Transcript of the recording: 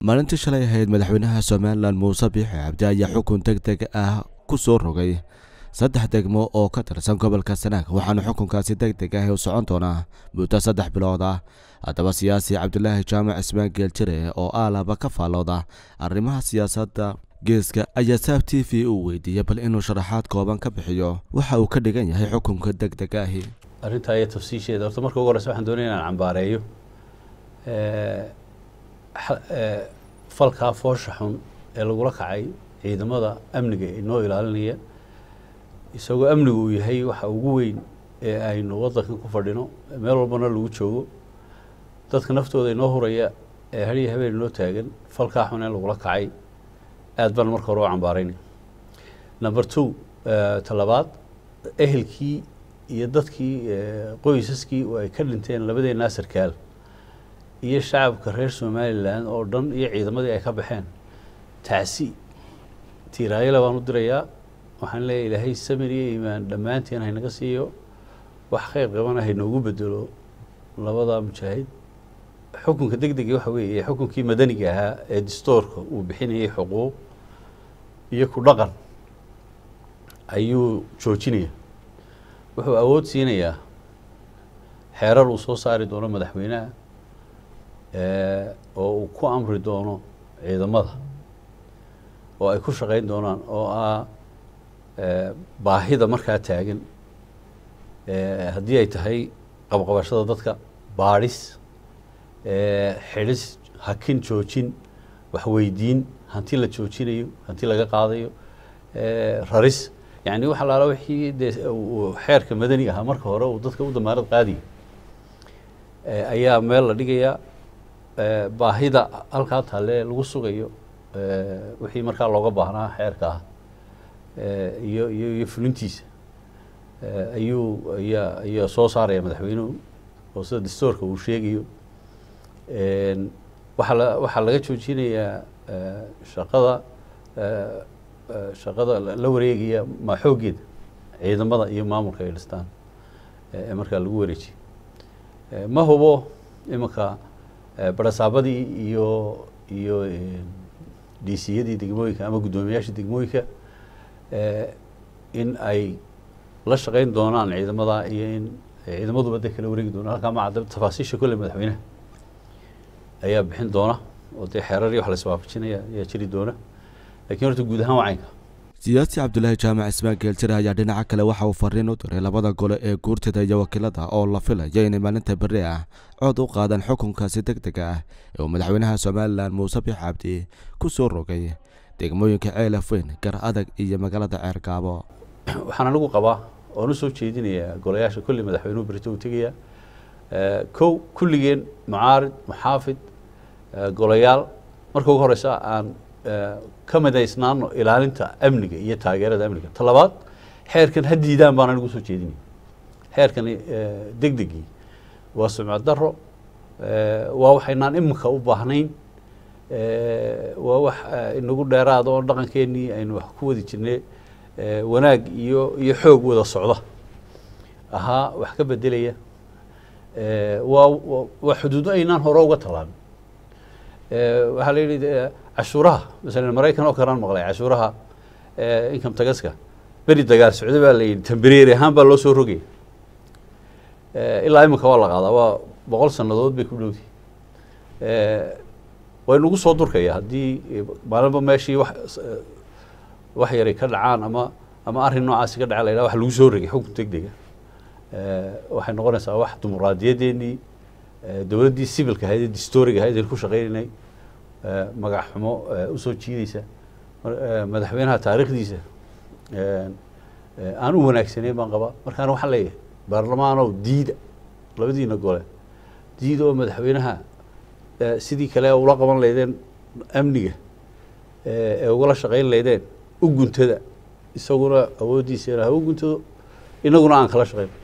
maalintii shalay ahayd madaxweynaha somalilan muuse biixi cabdi ayaa xukun deg deg ah ku soo rogay saddex degmo oo ka tirsan gobolka sanaag waxaana xukunkaasi deg deg ah u socon doonaa muddo saddex bilood ah haddaba siyaasi cabdulaahi jaamac ismaan geeljire oo aalaba ka faallooda arrimaha siyaasadda geeska ayaa saab t v uu weydiiyey bal inuu sharaxaad kooban ka bixiyo waxa uu ka dhigan yahay xukunka deg deg ahi arrintaa iyo tafsiisheeda horta marka ugu horeysa waxaan doonaya inaan cambaareeyo falkaa foosha xun ee lagula kacay ciidamada amniga inoo ilaalinaya isagoo amnigu uu yahay waxa ugu weyn ee aynu waddankan ku fadhino meel walbana lagu joogo dadka naftooda inoo huraya ee hariya habeen inoo taagan falkaa xun ee lagula kacay aad baan marka hore u cambaaraynay number two talabaad ehelkii iyo dadkii qoysaskii oo ay ka dhinteen labadeenaa sarkaal iyo shacabka reer somalilan oo dhan iyo ciidamadii ay ka baxeen tacsi tiiraayale baan u dirayaa waxaan leeyahy ilaahay samir iyo iimaan dhammaanteen haynaga siiyo wax kheyr qabana haynoogu bedelo labada mujaahid xukunka deg degi waxa weeye xukunkii madaniga ahaa ee distoorka uu bixinayay xuquuq iyo ku dhaqan ayuu joojinaya wuxuu awood siinayaa xeerar uu soo saari doono madaxweynaha oo uu ku amri doono ciidamada oo ay ku shaqeyn doonaan oo ah baahida markaa taagan haddii ay tahay qabqabashada dadka baadhis xidhis hakin joojin waxweydiin hanti la joojinayo hanti laga qaadayo raris yani wax alaala wixii dee xeerka madani ahaa marka hore uu dadka u damaarad qaadiyo ayaa meel la dhigayaa baahida halkaa taale lagu sugayo wixii markaa looga baahnaa xeerka ah iyo iyo iyo fulintiisa ayuu ayaa ayaa soo saaraya madaxweynuhu oo sida dastoorka uu sheegayo waxaa la waxaa laga joojinayaa shaqada shaqada la wareegaya ma xooggeeda ciidamada iyo maamulka ay dhistaan ee markaa lagu wareejiye ma hubo imanka barasaabadii iyo iyo dciyadii degmooyinka ama guddoomiyaasha degmooyinka in ay la shaqeyn doonaan ciidamada iyo in ciidamaduba de kala wareegi doonaan halkaa ma cadda tafaasiisha kolle madaxweynaha ayaa bixin doona oo dee xeerar iyo wax la iswaafajinaya ayaa jiri doona lakiin horta guud ahaan waa caynka siyaasi cabdulaahi jaamac ismaan geeljire ayaa dhinaca kale waxa uu fariin u diray labada gole ee guurtida iyo wakiilada oo la filayo inay maalinta berri ah cod u qaadaan xukunkaasi deg dega ah ee uu madaxweynaha somalilan muuse biix cabdi ku soo rogay degmooyinka ceelaf weyn gar adag iyo magaalada ceergaabo waxaan anigu qabaa oon u soo jeedinayaa golayaasha kulli madaxweynuhu berito uu tegayaa kow kulligeen mucaarid muxaafid golayaal marka ugu horeysa aan ka midaysnaano ilaalinta amniga iyo taageerada amniga ta labaad xeerkan ha diidaan baan anigu soo jeedinaya xeerkani deg degii waa sumcad daro waa waxaynaan iminka u baahnayn waa wax inagu dheeraada oo dhaqankeenii aynu wax ku wadi jirnay wanaag iyo iyo xoog wada socda ahaa wax ka bedelaya waa waa xuduudo aynaan hore uga tallaabin waxaa la yidhi cashuuraha masalan maraykan oo kalaan maqlay cashuuraha income tagaska beri dagaal socda baa la yidhi tambereeri ahaan baa loo soo rogaya ilaa iminka waa la qaadaa waa boqol sannadood bay ku dhowdi way nagu soo durkaya haddii maalinba meeshii wax wax yaray ka dhacaan ama ama arrin noocaasi ka dhaca la yidhaha wax lagu soo rogay xukun deg dega waxay noqonaysaa wax dimuqraadiyadeennii dowladdii civilka ahayd ee distoriga ahayd aynu ku shaqeynaynay magac xumo usoo jiideysa madaxweynaha taariikhdiisa aan u wanaagsanayn baan qabaa markaana waxaan leeyahay baarlamaanow diida labadiina gole diida oo madaxweynaha sidii kale ula qaban laydeen amniga ee ugala shaqeyn laydeen u guntada isaguna awooddiisa ha u guntado inaguna aan kala shaqeyn